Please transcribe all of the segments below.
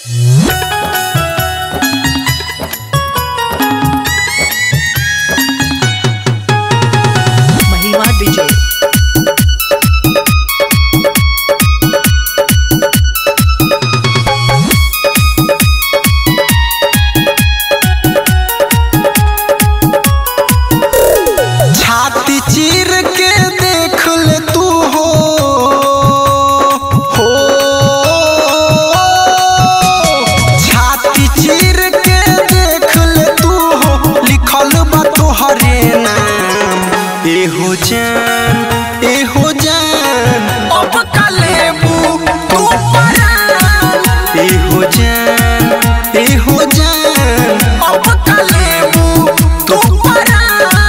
महिमा डीजे छाती चीर के देख ले तू हो हो छाती चीर के देख ले तू हो लिखल बा तोहरे नाम एहो जान एहो जान अब कलेबू तू परान एहो जान एहो जान अब कलेबू तू परान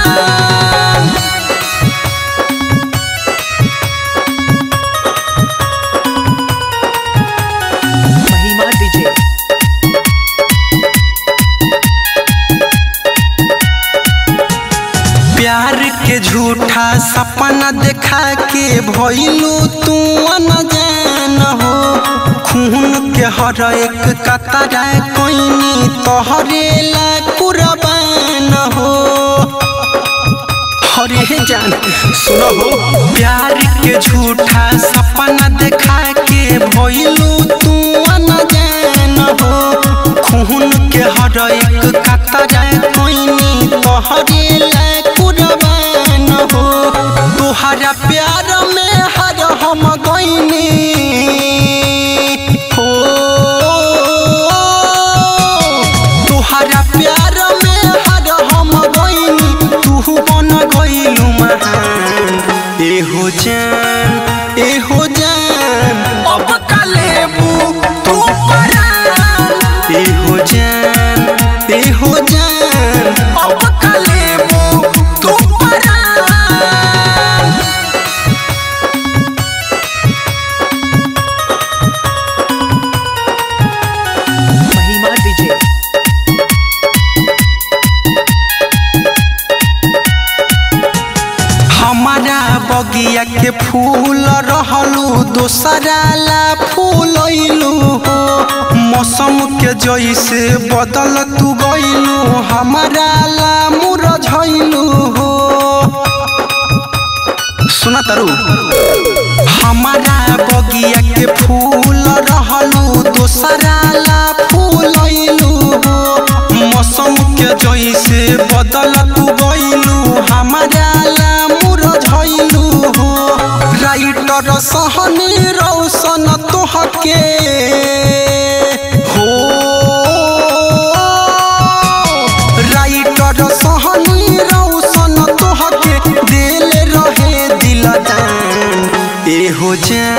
महिमा डीजे प्यार के झूठा सपना देखा के भइलू तू न जान हो खून के हर एक कतरा कोइनी तोहरे ला कुर्बान हो हरे जान सुनो हो प्यार के झूठा सपना देखा के भइलू तू न जान हो खून के हर एक कतरा कोइनी तोहरे ला कुर्बान हो तोहरा प्यार में हर हम गइनी हो तोहरा प्यार में हर हम गइनी तू बन गइलू महान एहो जान एहो जान अब कलेबू तू परान एहो जान एहो जान अब कलेबू तू परान महिमा डीजे हमारा बगिया के फूल रहलू दोसरा ला फूल अइलू हो मौसम के जैसे बदल तू गइलू हमारा ला मुरझैलू हो सुना तारू हमारा बगिया के फूल रहलू दोसरा ला फूल अइलू हो मौसम के जैसे बदल तू गइलू हमारा ला मुरझैलू हो राइटर सहनी रौशन तोहके हो राइटर सहनी रौशन तोहके दिल रहे दिल दान एहो जान